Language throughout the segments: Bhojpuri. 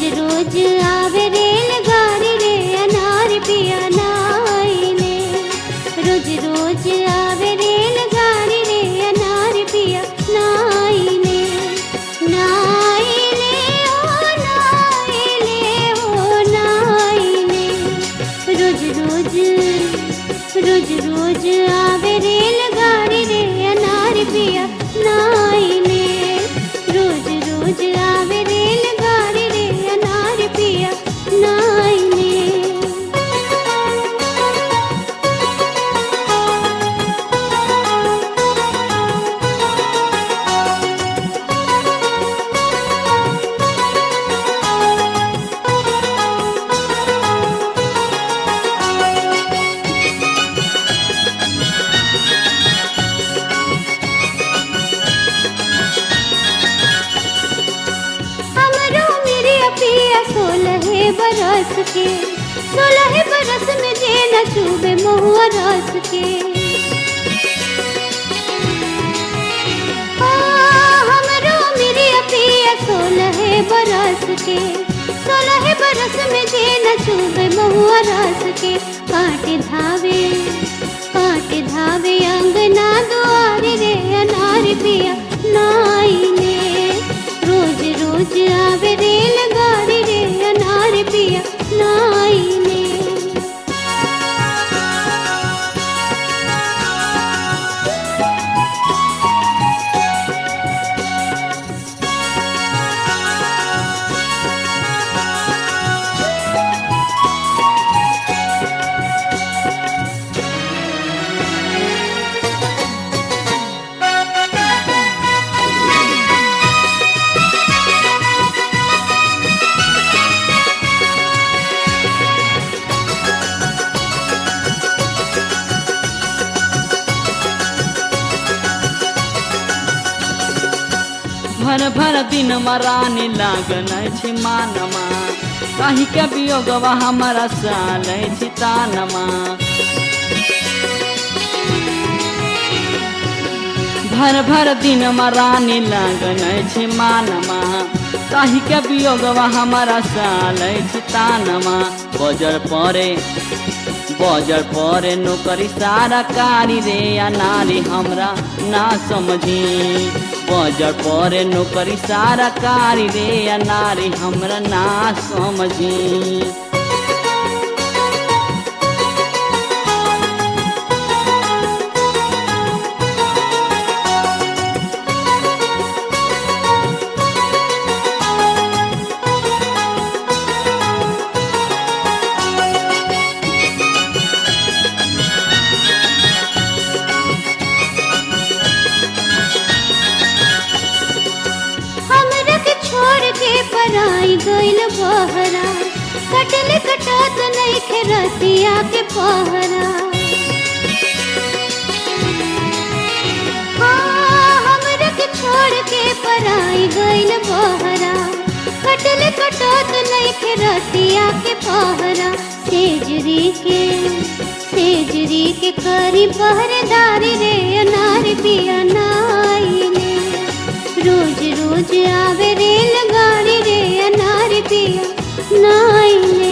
रोज आवे रेलगाड़ी रे अनार पिया नाइले रोज रोज आवे रेलगाड़ी रे अनार पिया नाइले नाइले ओ नाइले ओ नाइले रोज रोज रोज रोज आवे रेलगाड़ी रे अनार पिया नाइले रोज रोज आवे रेलगाड़ी रे अनार पिया नाइले हमरो मेरे पिया सोलह बरस के सोलह बरस में जे न चूबे महुआ रस के हाँ, हमरो मेरे पिया सोलह बरस के सोलह बरस में जे न चूबे महुआ रस के काट धावे काट धावे अंगना दुआरे रे अनार पिया नाइने रोज रोज आवे रेलगाड़ी रे अनार पिया नाइने भर भर दिन रानी लागल छी मानमा कही के वियोगवा हमारा साल छी तानमा भर भर दिन रानी लागल छी मानमा कही के वियोगवा हमारा साल छी तानमा बजर परे बजर परे नौकरी सारा कारी रे या नारी हमरा ना समझी बजर परे नौकरी सारा कारी रे या नारी हमरा ना समझी हमरा के छोड़ के पराई गइल बहरा कटल कटत नहीं खे रतिया के पहरा हाँ, हमरा के छोड़ के पराई गइल बहरा कटल कटत नहीं खे रतिया के पहरा सेजरी के सेजरी के करी पहरेदारी रे अनार पिया नाइले रोज रोज आवे रेलगाड़ी रे अनार पिया नाइले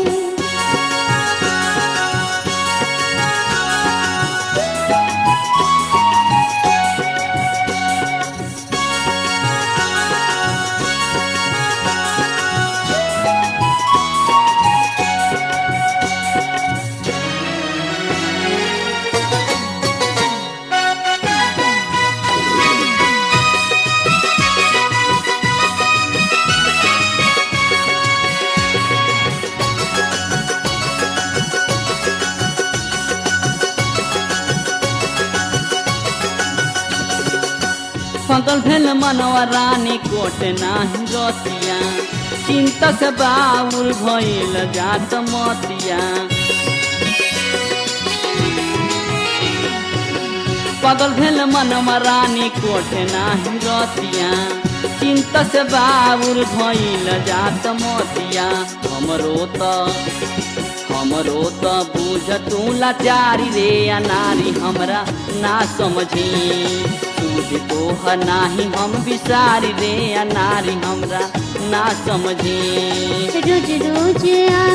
पगल भेल मनवा रानी कोट नाही रतिया चिंता से बाउल भइल जात मतिया पगल भेल मनवा रानी कोट नाही रतिया चिंता से बाउल भइल जात मतिया हमरो त हमरो त बुझ तू लाचारी रे या नारी हमरा ना समझी तू दूध तोह नाही हम बिसारी रे या नारी हमरा ना समझी रोज रोज